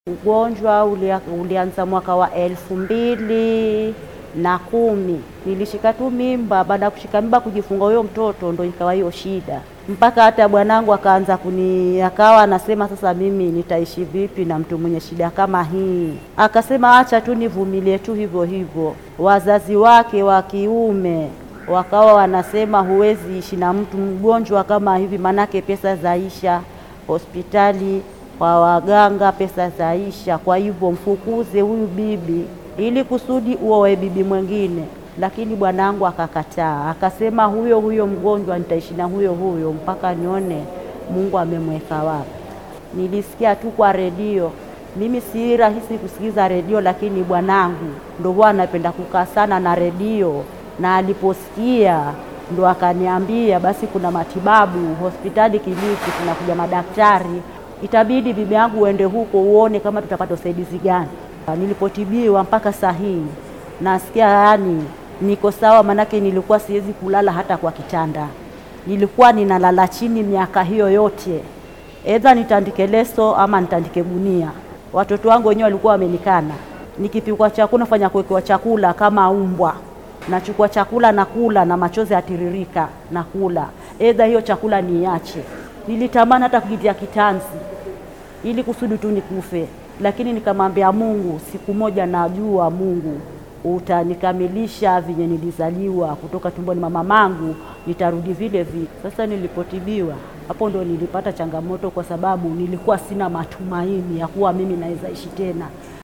Ugonjwa ulia, ulianza mwaka wa elfu mbili na kumi. Nilishika tu mimba. Baada ya kushika mimba, kujifunga huyo mtoto, ndo ikawa hiyo shida, mpaka hata bwanangu akaanza kuni, akawa anasema sasa mimi nitaishi vipi na mtu mwenye shida kama hii? Akasema acha tu nivumilie tu hivyo hivyo. Wazazi wake wa kiume wakawa wanasema huwezi ishi na mtu mgonjwa kama hivi, manake pesa zaisha hospitali kwa waganga, pesa zaisha. Kwa hivyo mfukuze huyu bibi ili kusudi uoe bibi mwingine. Lakini bwanangu akakataa, akasema huyo huyo mgonjwa nitaishi na huyo huyo mpaka nione Mungu amemweka wapi. Nilisikia tu kwa redio. Mimi si rahisi kusikiza redio, lakini bwanangu ndo huwa anapenda kukaa sana na redio, na aliposikia ndo akaniambia basi kuna matibabu hospitali Kilifi, kunakuja madaktari, itabidi bibi yangu uende huko uone kama tutapata usaidizi gani. Nilipotibiwa mpaka saa hii nasikia yani niko sawa, manake nilikuwa siwezi kulala hata kwa kitanda, nilikuwa ninalala chini miaka hiyo yote, edha nitandike leso ama nitandike gunia. Watoto wangu wenyewe walikuwa wamenikana, nikipikwa chakula fanya kuwekewa chakula kama umbwa nachukua chakula na kula na machozi atiririka na kula, edha hiyo chakula niache. Nilitamani hata kujitia kitanzi ili kusudi tu nikufe, lakini nikamwambia Mungu, siku moja najua Mungu utanikamilisha venye nilizaliwa kutoka tumboni mwa mamangu, nitarudi vile vile. Sasa nilipotibiwa, hapo ndo nilipata changamoto, kwa sababu nilikuwa sina matumaini ya kuwa mimi naweza ishi tena.